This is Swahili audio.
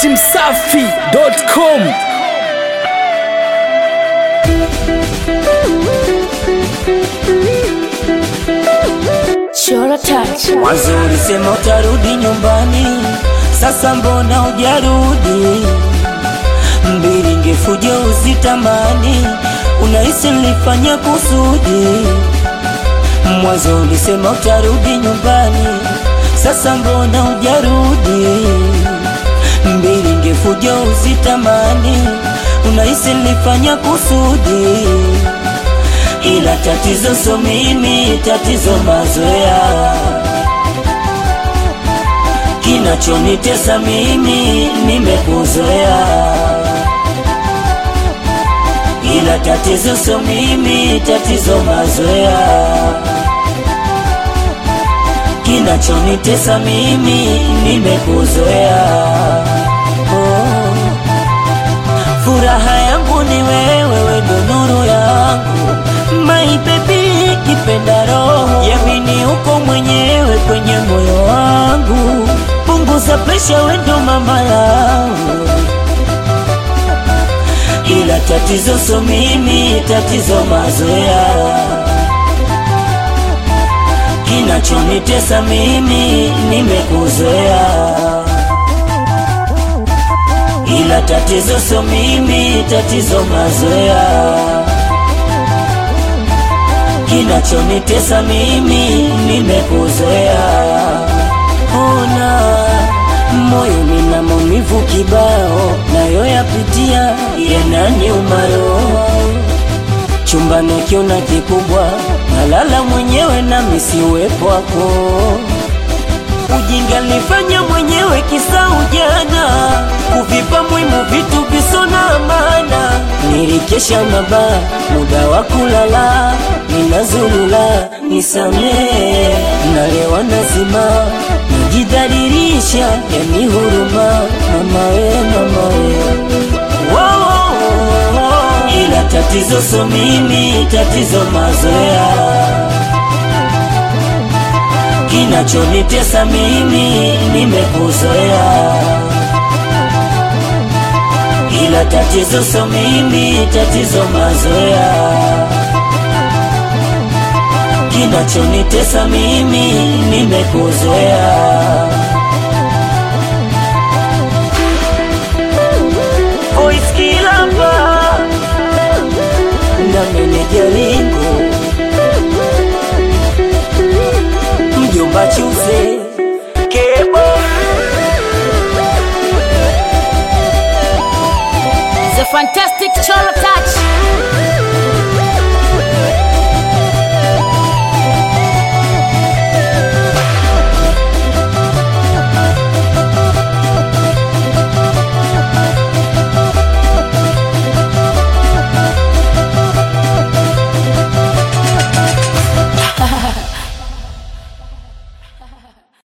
datimsafi.com Chora touch. Mwanzo ulisema utarudi nyumbani, sasa mbona hujarudi? Mbili ngefuja uzitamani, unahisi nilifanya kusudi. Mwanzo ulisema utarudi nyumbani, sasa mbona hujarudi? Mbili ngefuja uzitamani, unahisi nilifanya kusudi ila tatizo so mimi, tatizo mazoea. Kinachonitesa mimi, nimekuzoea. Ila tatizo so mimi, tatizo mazoea. Kinachonitesa mimi, nimekuzoea. Oh. Furaha yangu ni wewe, wewe ndo nuru yangu my baby, kipenda roho yamini, uko mwenyewe kwenye moyo wangu, punguza presha, we ndo mama yangu, ila tatizo so mimi, tatizo mazoea, kinachonitesa mimi, nimekuzoea ila tatizo so mimi, tatizo mazoea. Kinachonitesa mimi, nimekuzoea. Ona moyo nina maumivu kibao, nayo yapitia yananiuma roho. Chumbani kiona kikubwa, nalala mwenyewe na misiwepo wako Ujinga nilifanya mwenyewe kisa ujana, kuvipa muhimu vitu visona maana. Nilikesha mabaa, muda wa kulala, ninazulula, nisamee, nalewa nazima, najidhalilisha, yani huruma, mama we, mama we. Wow, wow, wow. Ila tatizo so mimi, tatizo mazoea kinachonitesa mimi nimekuzoea, ila tatizo so mimi, tatizo mazoea. Kinachonitesa mimi nimekuzoea. Voice Kilamba na meneja Lingo mjomba Chuze Kebo The fantastic Chora touch.